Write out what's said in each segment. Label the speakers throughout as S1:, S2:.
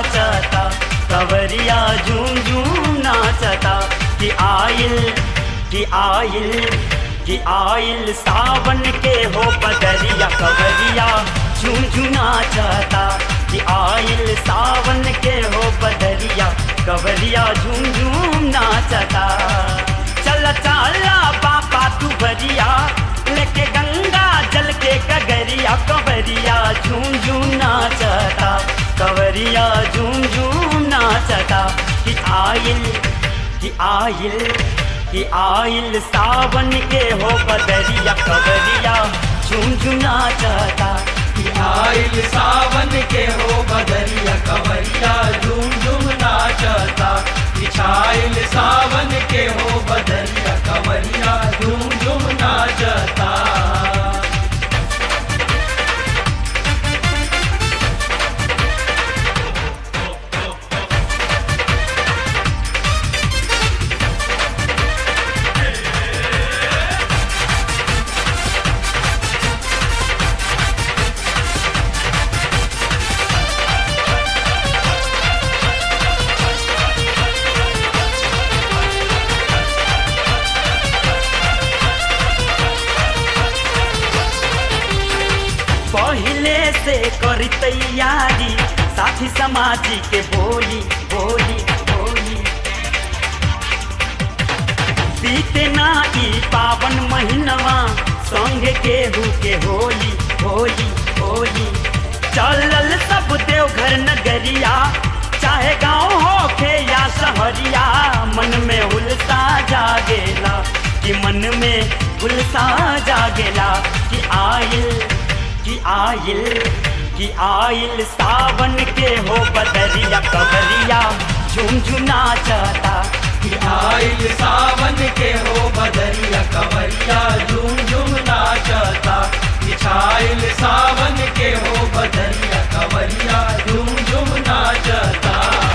S1: नाचता कवरिया झूम झूम नाचता कि आइल कि आइल कि आइल सावन के हो बदरिया कवरिया झूम झूम नाचता कि आइल सावन के हो बदरिया कवरिया झूम झूम नाचता चल चाला बापा तू बरिया लेके गंगा जल के कगरिया कवरिया झूम झूम नाचता कवरिया झूम झूम नाचता कि आइल कि आइल कि आइल सावन के हो बदरिया कवरिया झूम झूम नाचता
S2: कि आइल सावन के हो बदरिया कवरिया झूम झूम नाचता बिछाइल सावन के हो बदरिया कवरिया झूम झूम नाचता
S1: पहले से करी तैयारी साथी समाजी के बोली बोली बोली बीते ना ई पावन महीनवा संग केहू के होली होली होली चलल सब देवघर नगरिया चाहे गांव होखे या शहरिया मन में उल्सा जागेला कि मन में उल्सा जागेला कि आइल कि आइल कि आइल सावन के हो बदरिया कवरिया झुमझुना चाहता
S2: कि आइल सावन के हो बदरिया कवरिया झूम झूम नाचता बिछाइल सावन के हो बदरिया कवरिया झूम झूम नाचता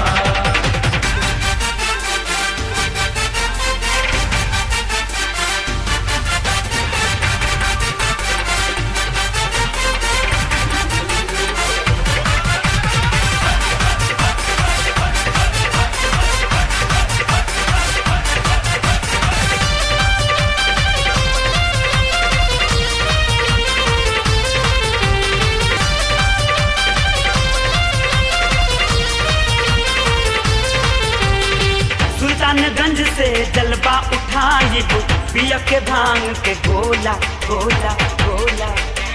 S1: सुल्तानगंज से जलवा उठाइब पिया के भांग के गोला गोला गोला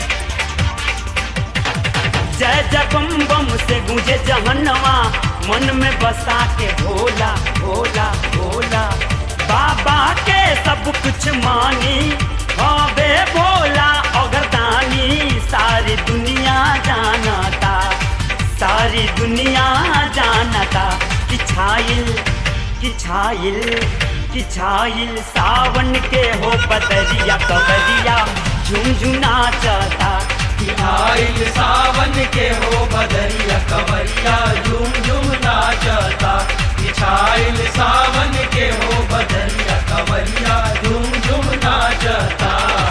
S1: जय जय बम बम से गूंजे जहनवा मन में बसा के भोला भोला भोला बाबा के सब कुछ मानी हवे भोला अगरदानी सारी दुनिया जानता सारी दुनिया जानता कि छाइल कि छाइल कि छाइल सावन के हो बदरिया कबरिया झुमझुना चाहता
S2: कि आइल सावन के हो बदरिया कवरिया झूम झूम नाचता बिछाइल सावन के हो बदरिया कवरिया झूम झूम नाचता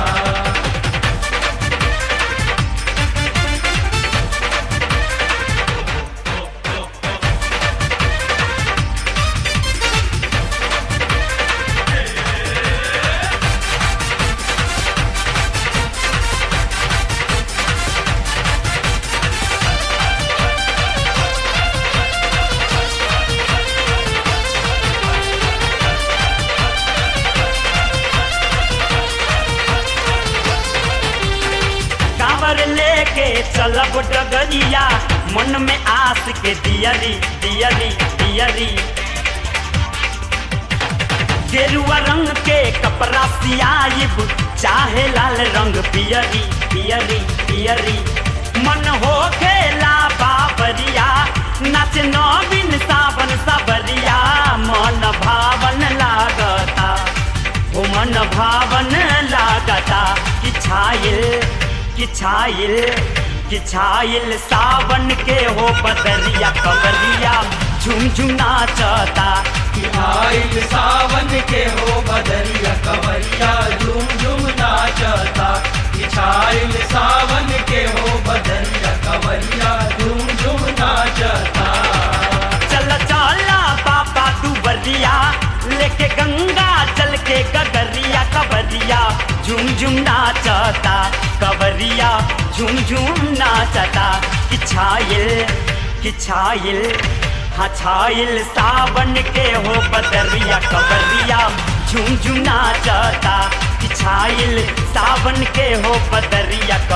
S1: कांवर लेके चलब डगरिया मन में आस के दियरी दियरी दियरी गेरुआ रंग के कपड़ा सियाइब चाहे लाल रंग पियरी पियरी पियरी मन हो खेला बाबरिया नाच नवीन सावन सबरिया मन भावन लागता ओ मन भावन लागता कि छाइल कि छाइल कि छाइल सावन के हो बदरिया कबरिया झुमझुना चाहता
S2: कि आइल सावन के हो बदरिया कवरिया झूम झूम नाचता बिछाइल सावन के हो बदरिया कवरिया झूम झूम नाचता
S1: झुम झुम नाचता कवरिया झुम झुम नाचता कि छाइल कि छाइल हाँ छाइल सावन के हो बदरिया कवरिया झुम झुम नाचता कि छाइल सावन के हो बदरिया